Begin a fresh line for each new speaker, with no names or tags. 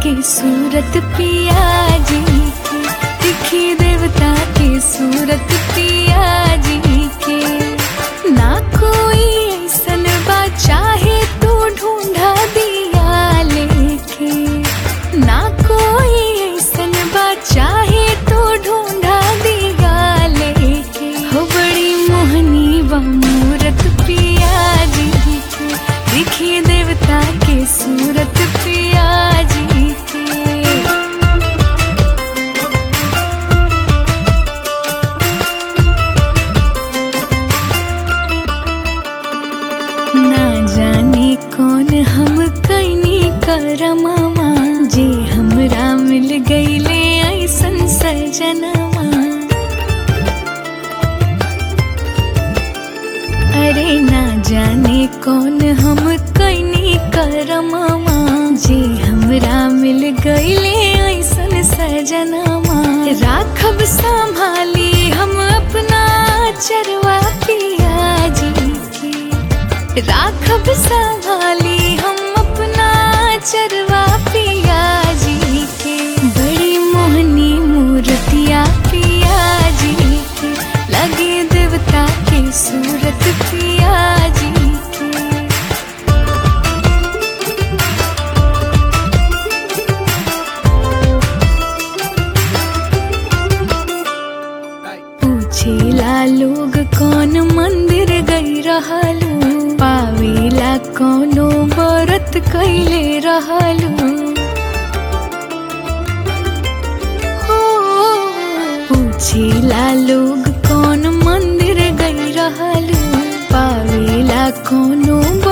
के सूरत पिया जी के दिखी देवता के सूरत पिया जी के ना कोई ऐसन बा चाहे तू ढूंढा दिया लेके ना कोई ऐसन बा चाहे तू ढूंढा दिया लेके हो बड़ी मोहनी बा मूरत पिया जी के दिखी देवता के सूरत पिया जी के ना जाने कौन हम कैनी करमामा जे हमरा मिल गईले ऐसन सजनमा अरे ना जाने कौन हम कैनी करमामा जे हमरा मिल गईले ऐसन सजनमा राखब संभाली हम अपना चरवा पिया जी के राखब संभाली हम अपना चरवा पिया जी के बड़ी मोहनी मूर्तिया पिया जी के लगे देवता के सूरत पिया जी के पूछेला लोग कौन मंदिर गई रहलू पावेला कौनो व्रत कैले रहलू हो पूछेला लोग कौन मंदिर गई रहलू पावेला कौनो